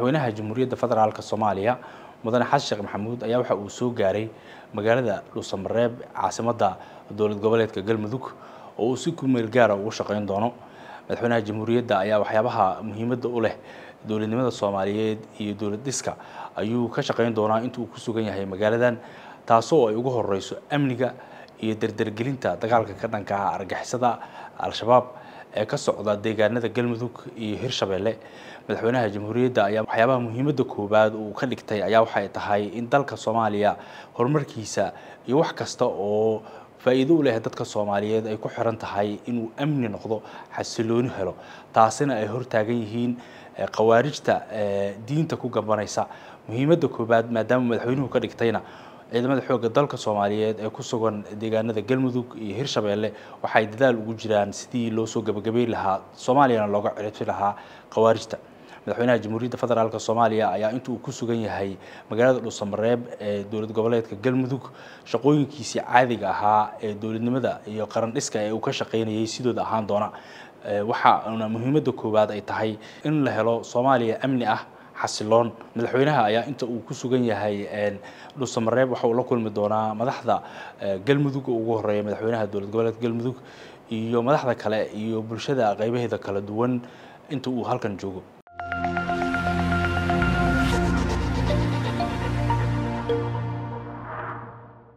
madaxweynaha jamhuuriyadda federaalk soomaaliya mudane xasan sheekh maxamuud ayaa waxa uu soo gaaray magaalada dhuusamareeb caasimadda dowlad goboleedka galmudug oo uu si kumeel gaara ugu shaqeyn doono madaxweynaha jamhuuriyadda ayaa waxyaabaha muhiimadda u leh dowladnimada soomaaliyeed iyo dowlad dhiska ayuu ka shaqeyn doonaa inta uu ku sugan yahay magaaladan taasoo ay ugu horeyso amniga iyo dardargelinta dagaalka ka dhanka ah argixisada al-shabaab ee ka socda deegaanada galmudug iyo hirshabeelle madaxweynaha jamhuuriyadda ayaa waxyaabaha muhiimadda koowaad uu ka dhigtay ayaa waxay tahay in dalka soomaaliya horumarkiisa iyo wax kasta oo faa'iido u leh dadka soomaaliyeed ay ku xiran tahay inuu amni noqdo xasilooni helo taasina ay hortaagan yihiin khawaarijta diinta ku gambanaysa muhiimadda koowaad maadaama madaxweynuhu ka dhigtayna ciidamada xoogga dalka soomaaliyeed ee ku sugan deegaanada galmudug iyo hirshabeelle waxay dadaal ugu jiraan sidii loo soo gabagabeyn lahaa soomaaliyana looga ciribti lahaa khawaarijta madaxweynaha jamhuuriyadda federaalk soomaaliya ayaa inta uu ku sugan yahay magaalada dhuusamareeb ee dowlad goboleedka galmudug shaqooyinkiisii caadiga ahaa ee dowladnimada iyo qaran dhiska ee uu ka shaqeynayay sidooda ahaan doona waxaana muhiimadda koowaad ay tahay in la helo soomaaliya amni ah xasiloon madaxweynaha ayaa inta uu ku sugan yahay dhuusamareeb waxa uu la kulmi doonaa madaxda galmudug oo ugu horeeya madaxweynaha dowlad goboleedka galmudug iyo madaxda kale iyo bulshada qeybaheeda kala duwan inta uu halkan joogo